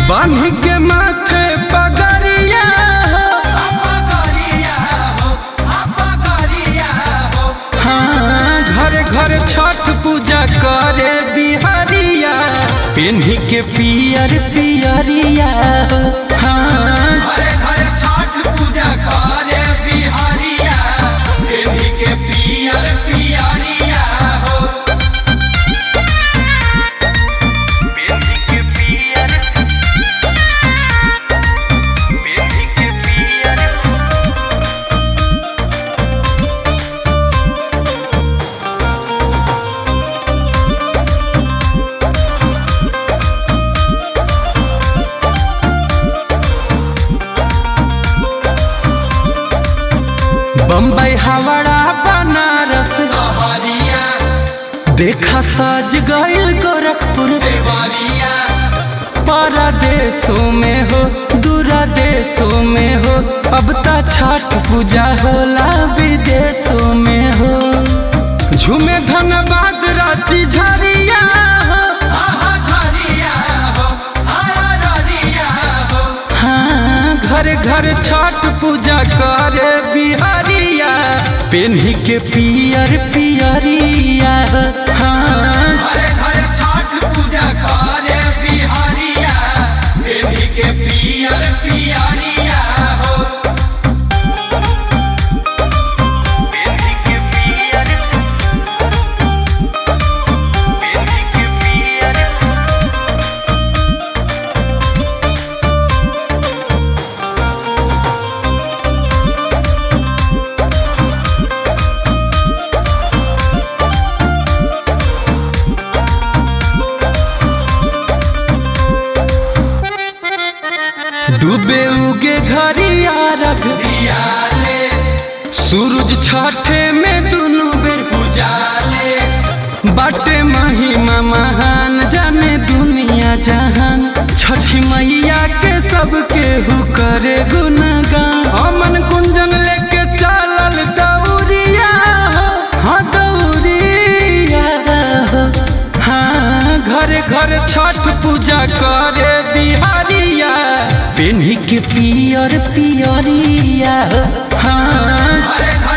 बांध के माथे पगरिया हाँ घर घर छठ पूजा करे बिहारिया पेन्ही के पियर पियरिया हाँ पियर पियरिया हो पेन्ही के पियर पेन्ही के पियर बम्बई हावड़ा बनारस सहरिया देखा सज गईल गोरखपुर देवरिया परदेशों में हो दूरा देशों में हो अब ता छठ पूजा होला विदेशों में हो झूमे धनबाद रांची झरिया हो आहा झरिया हो आहा ररिया हो हाँ घर घर छठ पूजा करे बिहारिया पेन्ही के पियर पियरिया हाँ घरे घरे छठ पूजा करे बिहारिया पेढ़ी के पियर पियरिया हो पेन्ही के पियर पेन्ही के पियर डूबे उगे घरिया रख दियाले सूरज छठे में दुनू बेर उजाले बाटे महिमा महान जाने दुनिया जहान छठी मैया के सबके हु करे गुणगान अमन कुंजन लेके चलल दौरिया हो हाँ दौरिया हो हाँ घर घर छठ पूजा करे बिहारिया पेन्ही के पियर पियरिया हो हाँ घरे घरे